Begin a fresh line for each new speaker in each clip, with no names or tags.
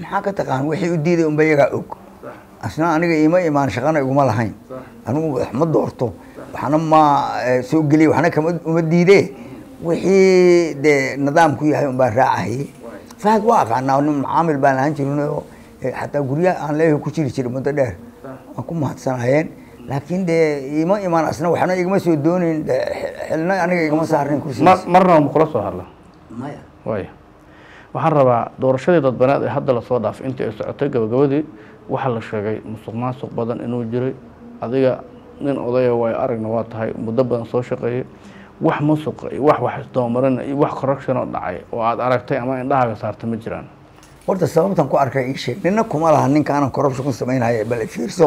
maxaa ka taqaan wixii u diiday unba iyagaa og asna aniga ima imaan shaqana iguma lahayn anigu wax ma doorto waxna ma eh, soo geliya waxna kama uma diidee wixii dee nidaamku yahay unbaa raacahayey fahad waa aqaanaa nin macaamil baan ahaan jirin oo eh, xataa guryaha aan leeyahay ku jiri jiray muddo dheer waan ku mahadsanayeen laakiin dee ima imaan asna waxna igama soo doonayn dee xilna aniga igama saarnin
mar
kursigaas
marna ma kula soo hadla
maya
waaya waxaan rabaa doorashadii dadbaneed ee hadda lasoo dhaafay intii ay socotay gabagabadii waxaa la sheegay musuq maasuq badan inuu jiray adiga nin odaya waayo aragna waa tahay muddo badan soo shaqeeyey wax musuqa iyo wax wax isdoomarin iyo wax corruption oo dhacay oo aad aragtay ama indhahaaga saarta ma jiraan
horta sababtan ku arkay ii sheeg nina kuma laha ninka aanan corruption ku samaynaya bal fiirso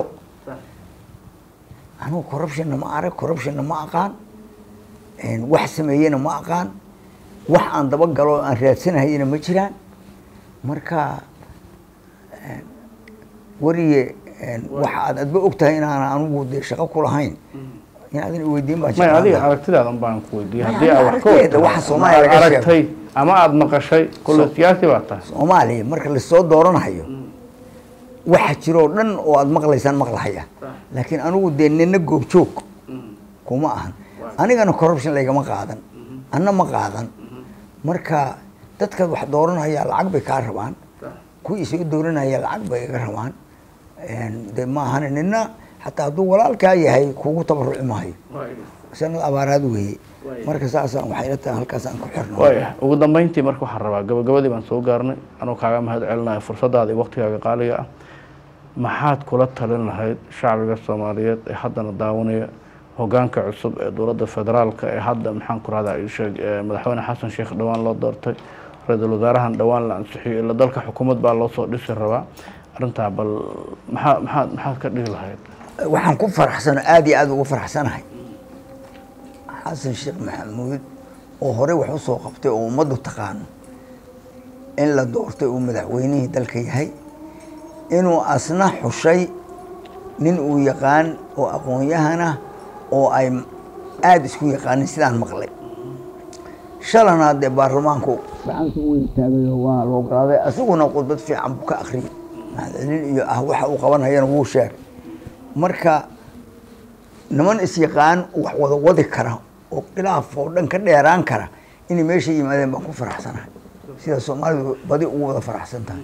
anigu corruptionna ma arag corruptionna ma aqaan een, wax sameeyena ma aqaan wax aan daba galo oo aan raadsanahayena ma jiraan marka een, wariye een, waxa aad adba og tahay inaan anigu dee shaqo ku lahayn in adin weydiin baan
may
jeclaan
adiga
lahaa.
aragtidaadan baan ku weydiiyey
May
haddii
adiga
aad wax ka
aragtideeda,
ogtahay,
waxa
ama
Soomaaliya
aad
laga sheego.
aragtay ama aada maqashay kulle
So-
siyaasi baa tahay
soomaaliya marka lasoo dooranayo waxa jiroo dhan oo aad maqlaysaan maqlahaya laakiin anigu dee nina goobjoog kuma ahan anigana corruption laygama qaadan anna ma qaadan marka dadkaad wax dooranaya lacag bay kaa rabaan kuwii soo dooranaya lacag bay iga rabaan Een, dee ma ahan nina xataa hadduu walaalkaa yahay kugu tabaruci maayo sanad abaaraad weeye marka saasaan waxay ila tahay halkaasaan ku xirno
waaya ugu dambeyntii marka waxaan rabaa gabagabadii baan soo gaarnay anuu kaaga mahad celinayo fursadaada iyo waqtigaaga qaaliga ah maxaad kula talin lahayd shacbiga soomaaliyeed ee haddana daawanaya hogaanka cusub ee dowladda federaalka ee hadda maxaan ku rahdaa ii sheeg ee madaxweyne xasan sheekh dhowaan loo doortay ra-iisul wasaarahan dhowaan la ansixiyey ila dalka xukuumad baa loo soo dhisi rabaa arrintaa bal maxaa maxaad maxaad ka dhihi lahayd
waxaan ku faraxsano aada iyo aada ugu faraxsanahay xasan sheekh maxamuud oo hore wax u soo qabtay oo ummaddu taqaano in la doortay uu madaxweynihii dalka yahay inuu asna xushay nin uu yaqaan oo aqoon-yahana oo ay aada isku yaqaanin sidaan maqlay shalana dee baarlamaanku gacanta u istaagayo waa la ogolaaday asiguna khudbad fiican buu ka akhriyay mahadcelin iyo ah waxa uu qabanayana wuu sheegay marka niman is-yaqaan wax wada wadi kara oo khilaaf oo dhan ka dheeraan kara inay meesha yimaadeen baan ku faraxsanahay sida soomaalidu badi ugu wada faraxsan tahay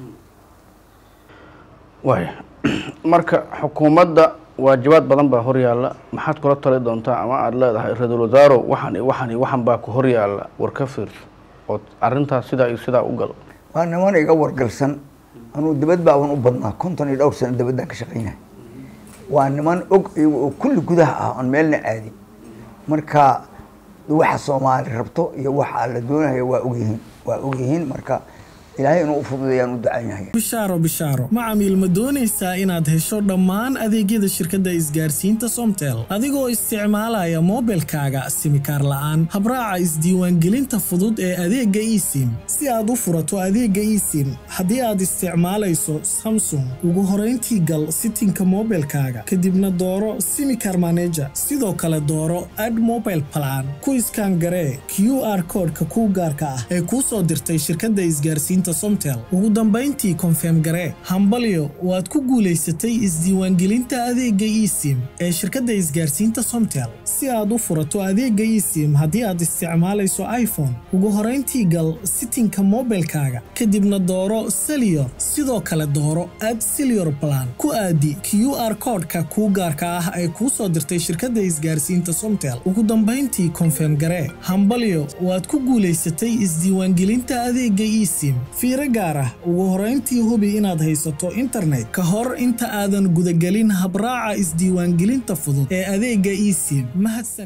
waaya marka xukuumadda waajibaad badan baa horyaalla maxaad kula tali doontaa ama aada leedahay ra-iisul wasaarow waxan iyo waxan iyo waxan baa ku horyaalla war ka fiirso oo arrintaas sidaa iyo sidaa u gal
waa niman iga wargalsan anuu dibad baaban u badnaa konton iyo dhowr sano dibaddaan ka shaqaynaya waa niman og iyaga oo kulli gudaha ah oon meelna aadin marka waxa soomaali rabto iyo waxa la doonayo waa ogyihiin waa ogyihiin marka ilaahay inuu u fududeeyaan u ducaynaya
bishaaro bishaaro macamiil ma doonaysaa inaad hesho dhammaan adeegyada shirkadda isgaarsiinta somtel adigoo isticmaalaya moobilkaaga simikaar la'aan habraaca isdiiwaangelinta fudud ee adeegga esim si aad u furato adeegga esim haddii aad isticmaalayso samsung ugu horayntii gal sitinka moobilkaaga kadibna dooro simikar maneja sidoo kale dooro ad mobile plan ku iskaan garee q r koodhka kuu gaarka ah ee kuu soo dirtay shirkadda isgaarsiinta somtel ugu dambayntii konfeem garee hambalyo waad ku guulaysatay isdiiwaangelinta adeegga esim ee shirkadda isgaarsiinta somtel si aad u furato adeegga esim haddii aad isticmaalayso iphone ugu horayntii gal sitinka moobilkaaga kadibna dooro seliyor sidoo kale dooro ad seliyor plan ku aadi q r koodhka kuu gaarka ah ee kuu soo dirtay shirkadda isgaarsiinta somtel ugu dambayntii konfeem garee hambalyo waad ku guulaysatay isdiiwaangelinta adeegga esim fiiro gaar ah ugu horayntii hubi inaad haysato internet ka hor inta aadan gudagelin habraaca isdiiwaangelinta fudud ee adeegga esim mahadsan